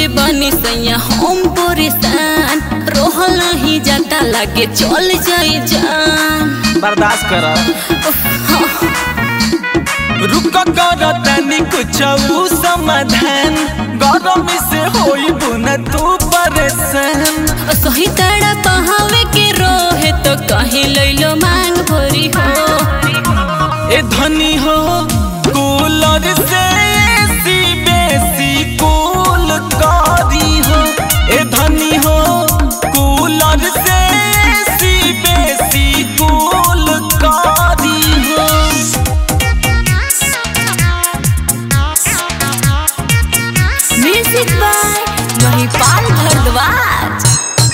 कैले बानी सैया हम परेशान रोहल नहीं जाता लागे चल जाए जान बर्दाश्त कर उफ, हाँ, रुक कर तनी कुछ समाधान गरम से होई बुन तू परेशान सही तड़ा पहावे के रोहे तो कहीं लैलो मांग भरी हो ए धनी हो कूलर से एसी बेसी कूल करी हो ए धनी हो कूलर से एसी बेसी कूल करी हो म्यूजिक बाय महिपाल भारद्वाज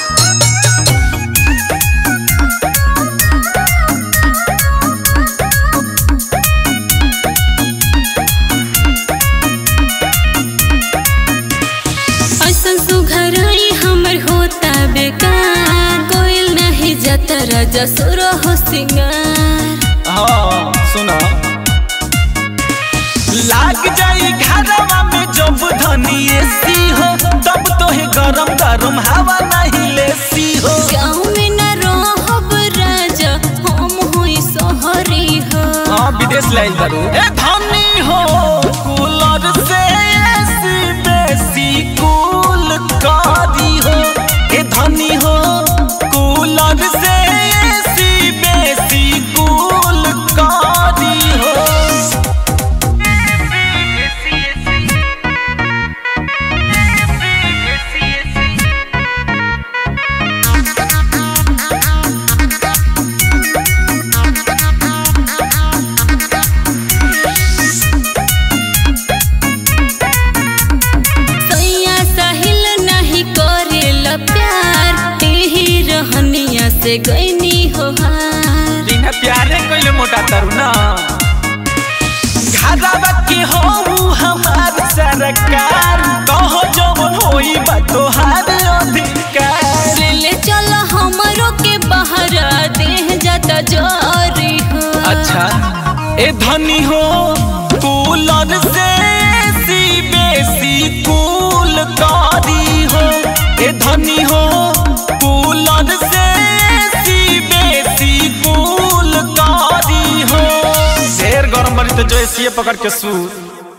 ऐसन सुघरई हमर होता बेकार कोयल नहीं जाता राजा सुर हो सिंगार हाँ सुना लाग जाई घरवा में जब धनी एसी हो तब तोहे गरम गरम हवा नहीं लेसी हो गाँव में न रहब राजा हम होई सोहरी हो हाँ विदेश लाइल करू ए धनी हो कूलर से एसी बेसी कूल करी हो ए धनी हो कूलर से एसी बेसी कूल करी हो सैया साहिल नहीं करेल प्यार एही रहनिया से गईनी हो हार बिना प्यारे कोइले मोटा तरू ना घरवा के हो हमार सरकार कहो जवन होई बा तोहार अधिकार ले ले चल हमरो के बाहर देह जाता जरी हो अच्छा ए धनी हो कूलर से एसी बेसी कूल करी हो ए धनी हो कूलर से एसी बेसी कूल करी हो शेर गरम बनी तो जो एसी पकड़ के सू